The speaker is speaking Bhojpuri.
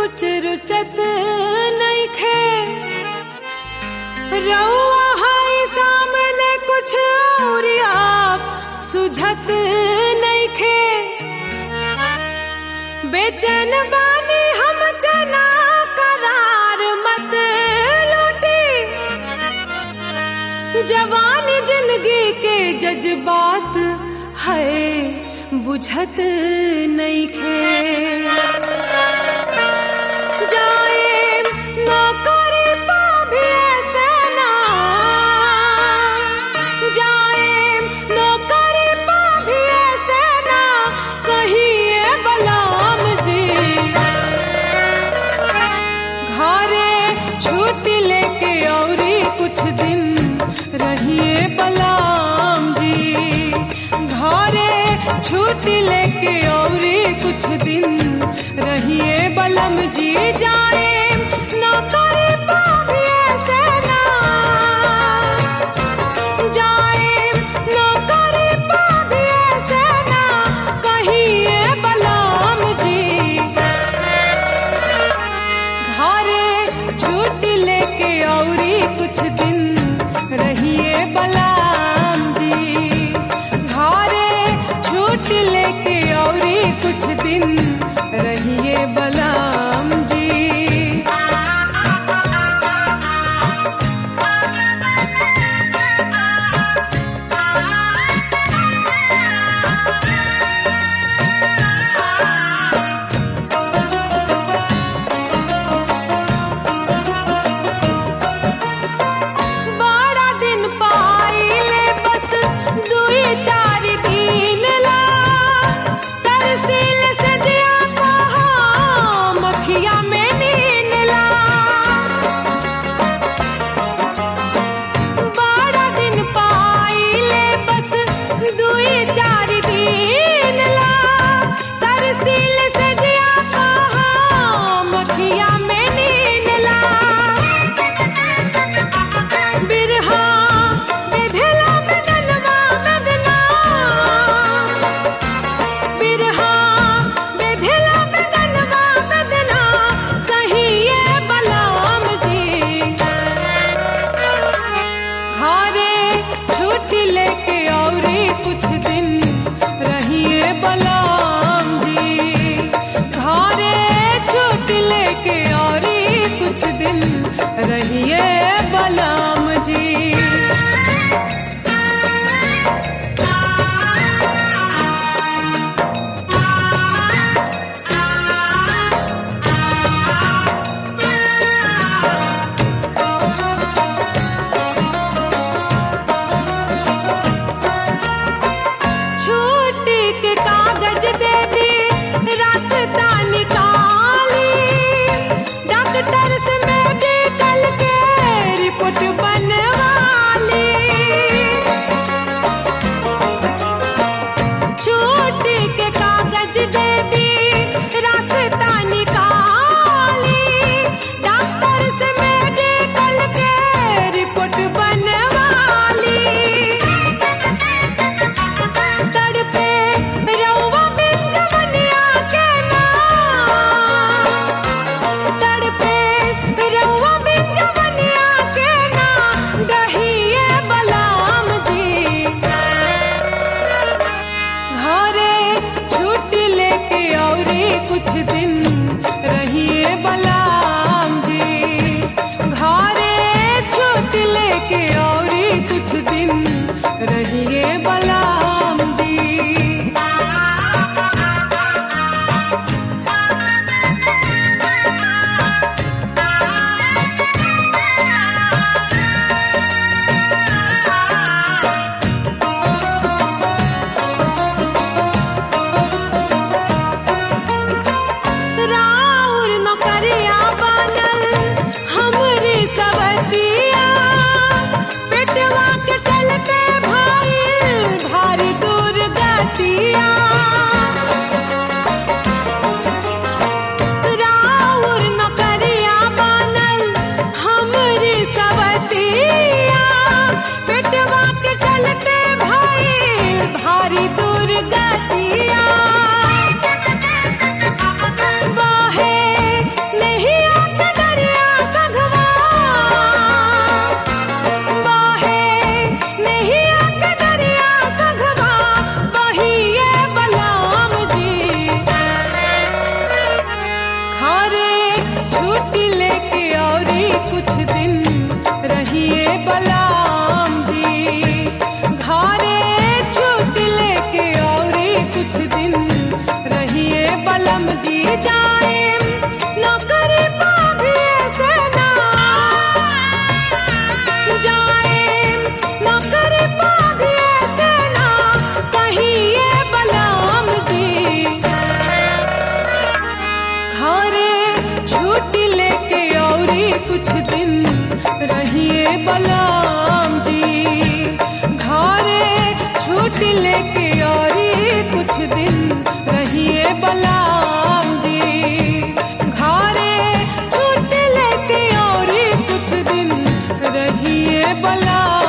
कुछ रुचत नइखे रउआ हाई सामने कुछ और आप सुझत नइखे बेचैन बानी हम जना करार मत लूटी जवानी जिंदगी के जज्बात है बुझत नइखे जाए नौकरी पा भी ऐसे ना जाए नौकरी पा भी ऐसे ना कहिए बलाम जी घरे छुट्टी लेके औरी कुछ दिन रहिए बलाम जी घरे छुट्टी लेके औरी कुछ दिन रहिए बलम जी जाए नौकरी पा भी ऐसे ना जाए नौकरी पा भी ऐसे ना कहिए बलम जी घरे छुट्टी लेके औरी कुछ दिन रहिए बलाम जी घरे छुट्टी लेके औरी कुछ दिन रहिए बलाम जी बारह दिन पाइले बस दुई चार दिन ला तरसील से जिया कहा मखिया में नीन ला बारह दिन पाइले बस दुई चार दिन ला तरसील से जिया कहा मखिया में नीन ला बिरहा बेधेला बदलवा बदना बिरहा बेधेला बदलवा बदना सही ये बलाम जी घरे छुट्टी लेके औरी कुछ दिन रहिए बलाम जी घरे छुट्टी लेके औरी कुछ दिन रहिए बलाम जी छुट्टी के कागज दे दी रास्ता निकाली डॉक्टर से मेडिकल के रिपोर्ट बनवाली छुट्टी के कागज दे दी रास्ता निकाली डॉक्टर से मेडिकल के रिपोर्ट बनवाली तड़पे रउआ बिन जवनिया के नाम तड़पे रउआ बिन जवनिया के नाम डहिए बलाम जी घरे छुट्टी लेके औरी कुछ दिन रहिए बलाम जी घरे छुट्टी लेके औरी कुछ दिन रहिए बलाम जी बलम जी जाए नौकरी पाभी से ना जाए नौकरी पाभी से ना कहिए बलम जी घरे छुट्टी लेके औरी कुछ दिन रहिए बलम जी घरे छुट्टी लेके औरी कुछ दिन रहिए बलम जी घरे छुट्टी लेके औरी कुछ दिन रहिए बलम